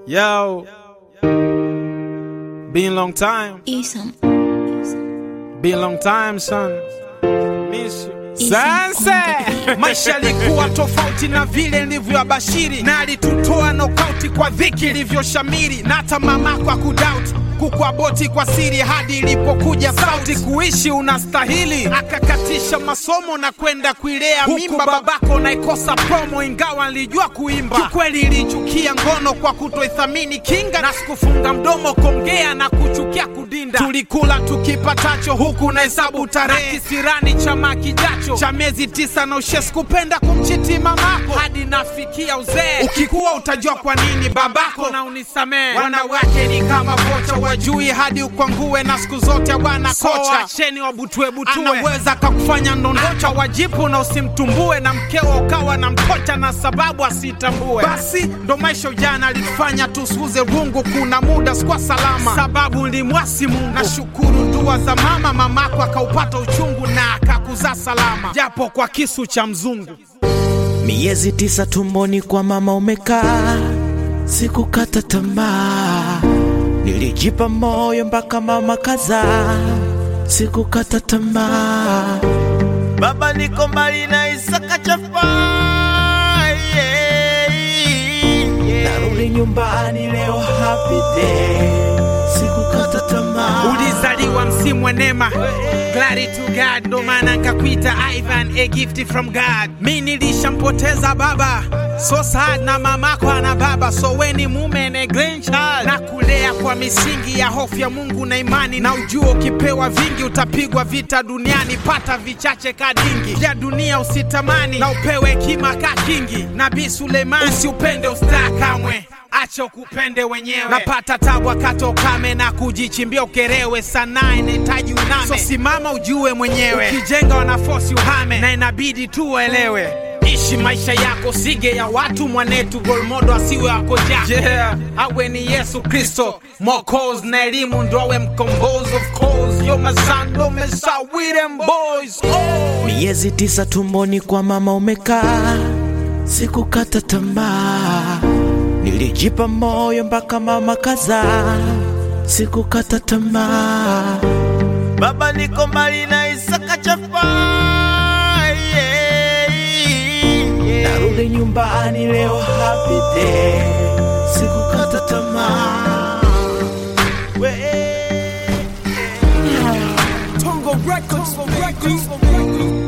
Yo, been long time, Isam. been long time son. Miss you. Isam Sanse! maisha yalikuwa tofauti na vile nilivyoabashiri na alitutoa nokauti kwa dhiki ilivyoshamiri na hata mamako akudauti kukuaboti kwa siri hadi ilipokuja sauti kuishi unastahili akakatisha masomo na kwenda kuilea mimba babako naikosa promo ingawa nilijua kuimba kikweli ilichukia ngono kwa kutoithamini kinga na sikufunga mdomo kongea na kuchukia kudinda tulikula tukipatacho huku na hesabu tarehe kisirani chama kijacho cha miezi tisa na ushes kupenda kumchiti mamako hadi nafikia uzee ukikuwa utajua kwa nini babako na unisamee wanawake ni kama vocha wajui hadi ukwangue na siku zote bwana kocha acheni wabutwebutue anaweza kakufanya ndondocha wajipu na usimtumbue na mkeo ukawa na mkocha na sababu asitambue basi ndo maisha ujana alitufanya tusuuze rungu kuna muda sikuwa salama sababu nilimwasi mungu nashukuru dua za mama mamako akaupata uchungu na akakuzaa salama japo kwa kisu cha mzungu Miezi tisa tumboni kwa mama umekaa, sikukata tamaa, nilijipa moyo mpaka mama kazaa, sikukata tamaa. Baba niko mbali na Isaka chafa, yeah, yeah. narudi nyumbani leo, happy day, sikukata tamaa. ulizaliwa msimu wa neema Glory to God, ndo maana nkakuita Ivan, a gift from God. Mi nilishampoteza baba, so sad na mamako ana baba, so weni mume na grandchild, na kulea kwa misingi ya hofu ya Mungu na imani, na ujua ukipewa vingi utapigwa vita duniani, pata vichache kadingi vya dunia usitamani, na upewe hekima ka kingi. Nabii Suleiman, usiupende ustaa kamwe acha ukupende wenyewe. Napata tabu wakati wa ukame na kujichimbia ukerewe, sanaa inahitaji uname, so simama ujue mwenyewe. Ukijenga wanafosi uhame, na inabidi tu uelewe. Ishi maisha yako, sige ya watu mwanetu, golmodo asiwe wako ja Yeah. awe ni Yesu Kristo Mwokozi na elimu ndo awe mkombozi. Of course yo masando mesa with them boys oh. Miezi tisa tumboni kwa mama umekaa, sikukata tamaa, nilijipa moyo mpaka mama kazaa, sikukata tamaa. Baba niko mbali na Isaka chafa, yeah, yeah. narudi nyumbani leo, happy day, sikukata tamaa. We- Tongo Records, Tongo Records.